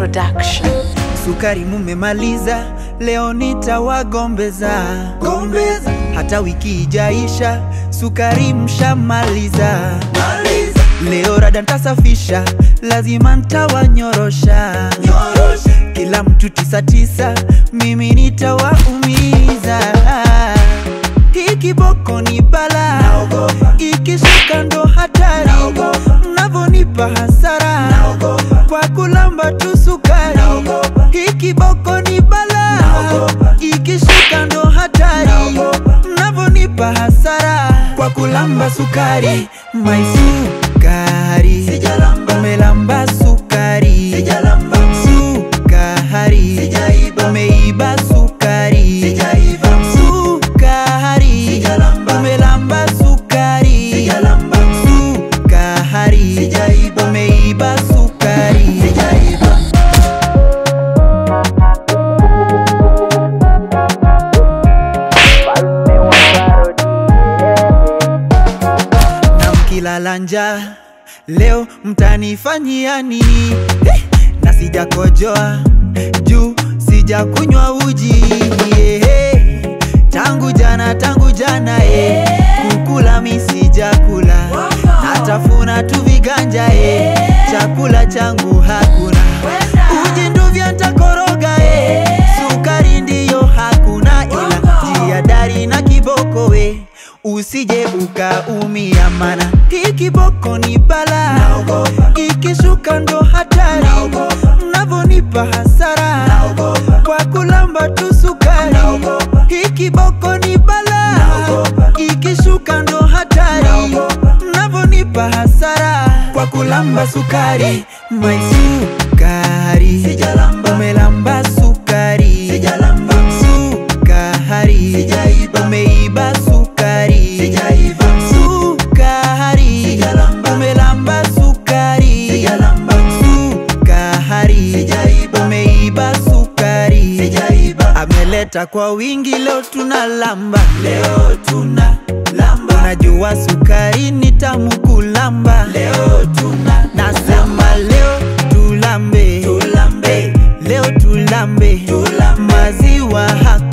Production. Sukari mumemaliza, leo nitawagombeza gombeza. Hata wiki ijaisha, sukari mshamaliza maliza. Leo rada ntasafisha, lazima ntawanyorosha nyorosha. Kila mtu tisa tisa, mimi nitawaumiza. Hii kiboko ni bala, ikishuka ndo hatari, mnavonipa hasara kwa kulamba tu sukari. Hii kiboko ni bala, ikishuka ndo hatari, mnavonipa hasara kwa kulamba sukari. My sukari, umelamba sukari, sukari, umeiba sukari, sukari, umelamba sukari, sukari, umeiba sukari. na mkilala njaa leo mtanifanyia nini? Eh, na sijakojoa juu sijakunywa uji yeah. Tangu jana tangu jana eh, kukula mi sijakula, natafuna tu viganja eh, chakula changu hakuna, uji nduvya ntakoroga eh, sukari ndiyo hakuna, ila jiadari na kiboko we usije ukaumia, mana hii kiboko ni bala, ikishuka ndo hatari, mnavonipa hasara kwa kulamba tu sukari. Hii kiboko ni bala, ikishuka ndo hatari, mnavonipa hasara kwa kulamba sukari. My sukari, umelamba sukari, sukari, umeiba sukari, sukari, umelamba sukari, sukari, umeiba sukari, ameleta kwa wingi, leo tuna lamba, leo tuna lamba, unajua sukari ni tamu kulamba, leo tuna nasema leo tulambe, tulambe, leo tulambe, tulambe. maziwa hakuna